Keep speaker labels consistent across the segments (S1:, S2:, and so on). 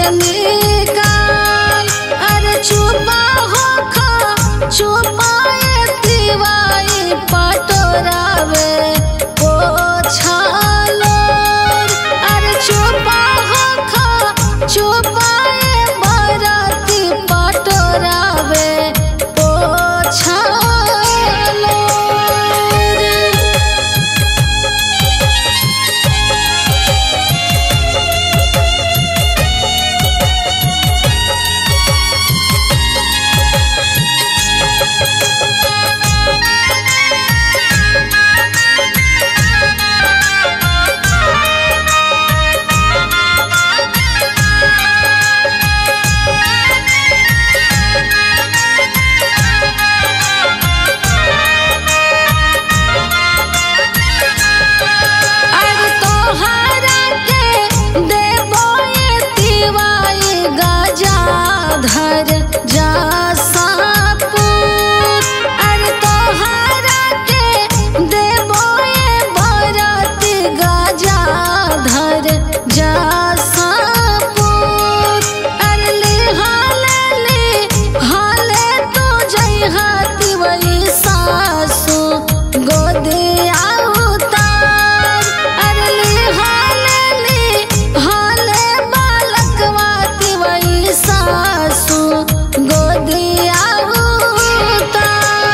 S1: से निकाल अरे चुपा हो खा चुपाए दिवाई पटोरावे पोछालो अरे चुपा हो खा चुपाए बराती पटोरावे पोछालो अरे तोहरा के देबो ये तिवाई गजाधर जा सापुर अरे तोहरा के देबो ये बरती गजाधर जा सापुर अरे लिहाले लिहाले तू जइहा तिवई सासु गोदिया उतार अरे लिहाले लिहाले बालकवा तिवई सासु गोदिया उतार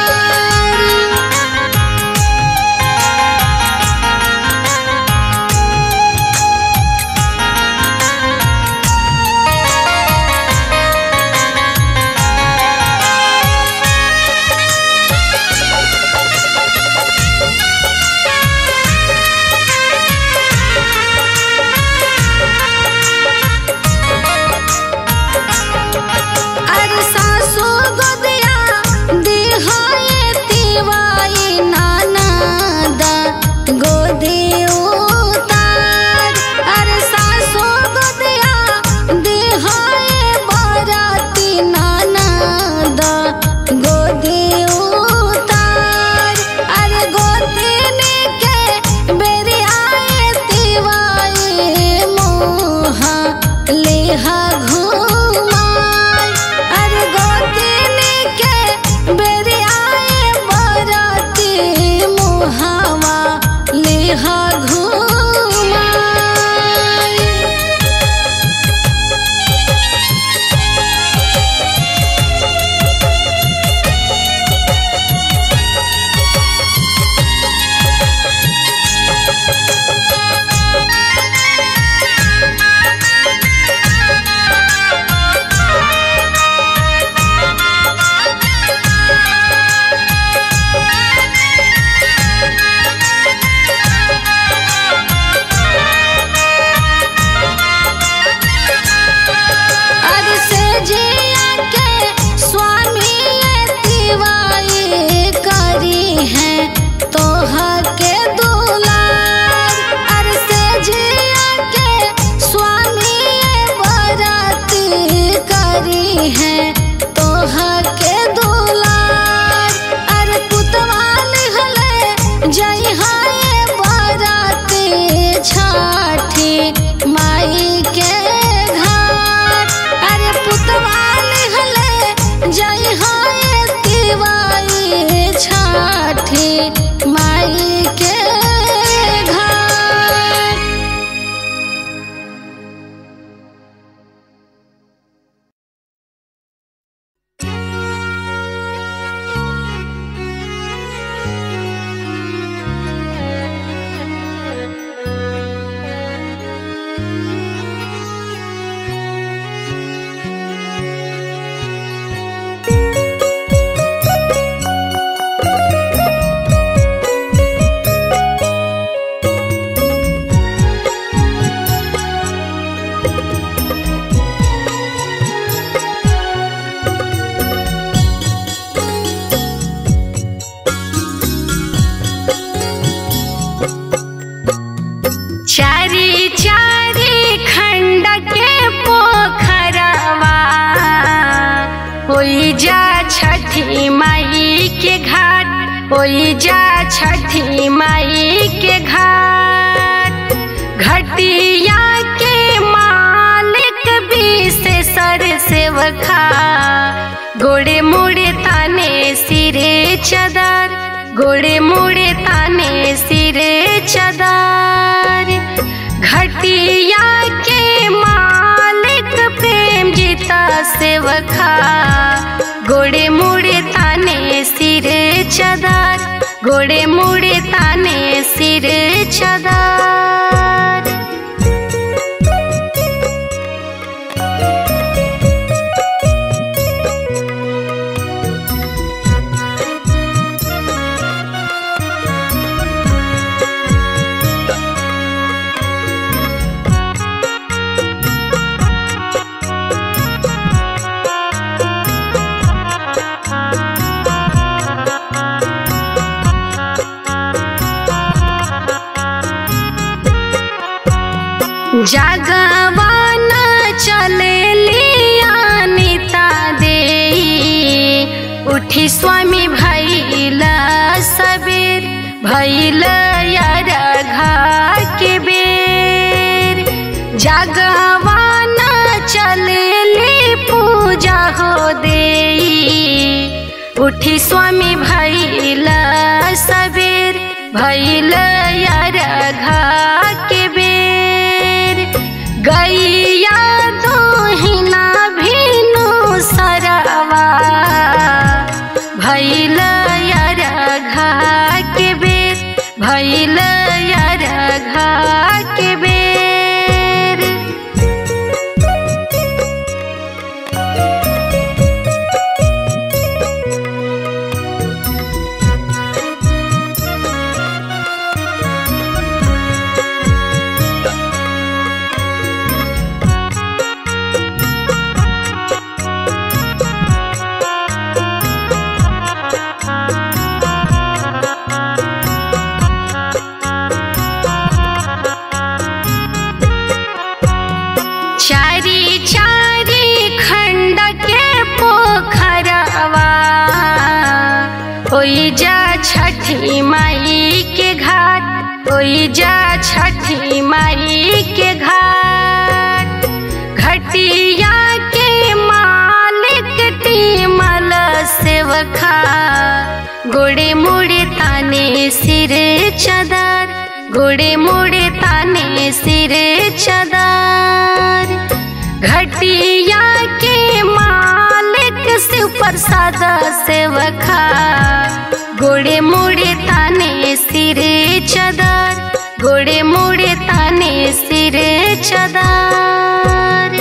S1: अरे सासु गोदिया दिहाए तिवाई नानादा गोदी उतार अरे सासु गोदिया दिहाए बराती नानादा गोदी उतार अरे गोदिनी के बेरियाए तिवाई मोहा लेहा घुमाय अरे गोदिनी के बेरियाए बराती मुहावा लेहा घुमाय अरे से जिया के स्वामी ये तिवाई करी है तोहा के दुलार अरे से जिया के स्वामी ये बराती करी है तोहा के दुलार अरे पुतवाल हले जय हाय बराती छाठी माई के घाट अरे पुतवाल हले जय हाय तिवाई छाठी माई के घाट
S2: चारी चारी खंड के पोखरवा होई जा छठी माई के घाट होई जा छठी माई के घाट घटिया के मालिक भी सेवखा गोड़े मुड़े ताने सिरे चदर गोड़े मुड़े ताने सिरे चदर घटिया के मालिक प्रेम जीता सेवखा गोड़े मुड़े ताने सिरे चदर गोड़े मुड़े ताने सिरे चदर जगवान चले लियानिता दे उठी स्वामी भैल सबेर भैल यार घा के बेर जगवान चले ली पूजा हो दे उठी स्वामी भैल सबेर भैल यार घा के बेर गैया दोहिना भिनु सरवा भैल यार घा के बेर भैल यार घा के बेर चारी चारी खंड के पोखरवा ओई जा छठी माई के घाट ओई जा छठी माई के घाट घटिया के मालिक टीमल सेवखा गोड़े मुड़े ताने सिर चदर गोड़े मुड़े ताने सिर चदर घटिया के मालिक शिव प्रसाद सेवखा गोड़े मुड़े ताने सिर चदर गोड़े मुड़े ताने सिर चदर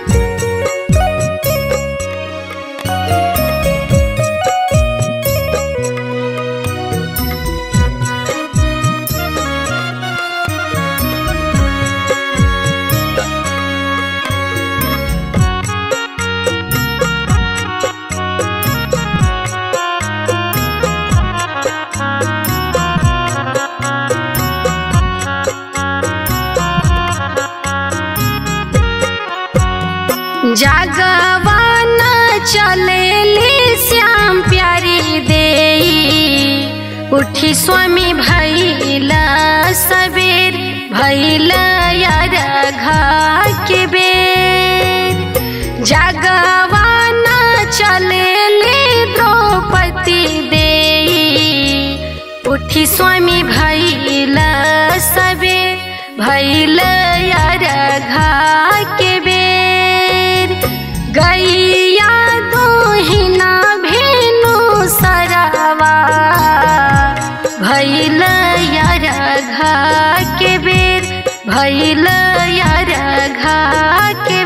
S2: जागवान चलेली श्याम प्यारी दे उठी स्वामी भैला सबेर भैला यार घा के बेर जागवान चलेली द्रौपदी दे उठी स्वामी भैला सबेर भैला यार घा के बेर गैया दोहिना भेनु सरवा भैल यार घा के बेर भैल यार घा के